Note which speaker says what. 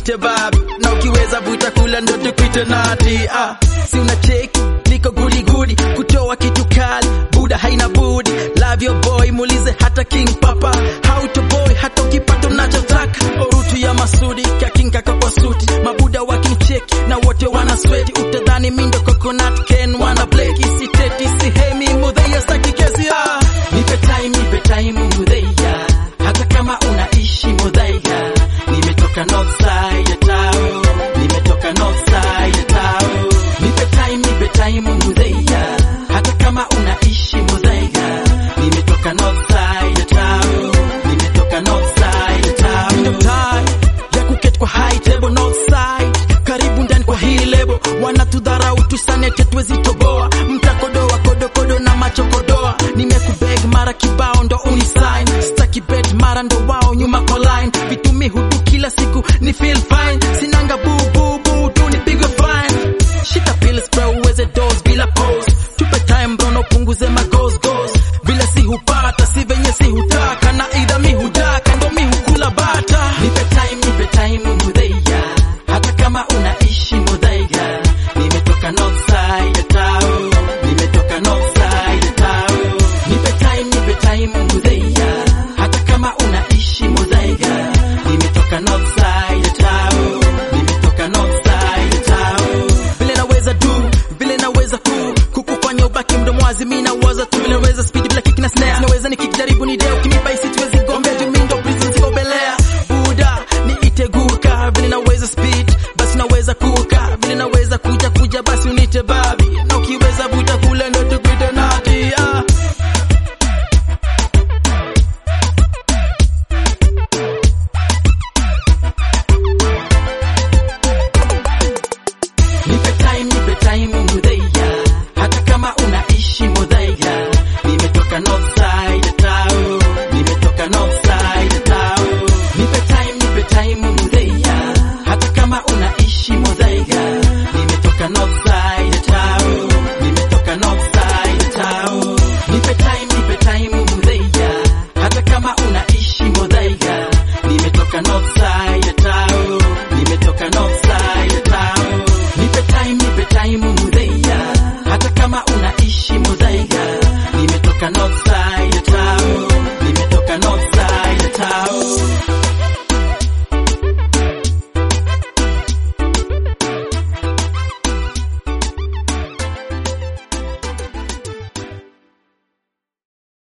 Speaker 1: tukuite babi na ukiweza vuta kula ndo tukuite nati ah. si una cheki liko gudigudi kutoa kitu kali buda haina budi love your boy muulize hata king papa how to boy hata ukipata unachotaka orutu ya masudi kakinkaka kwa suti mabuda wakincheki na wote wana sweti utadhani mindo coconut ken wana bleki siteti sihemi mudheya staki kesi ah. nipe time nipe time mudheya hata kama unaishi mudheya nimetoka north side ya tao nimetoka north side ya tao nipe time nipe time mudheya hata kama unaishi mudheya nimetoka north side ya tao nimetoka north side ya tao Ndio time ya kuketi kwa high table north side karibu ndani kwa hii lebo wanatudharau tusane tetwezi toboa mtakodoa kodokodo na machokodoa nimekubeg mara kibao ndo unisign staki bet mara ndo wao nyuma kwa line vitumi hudu kila siku ni feel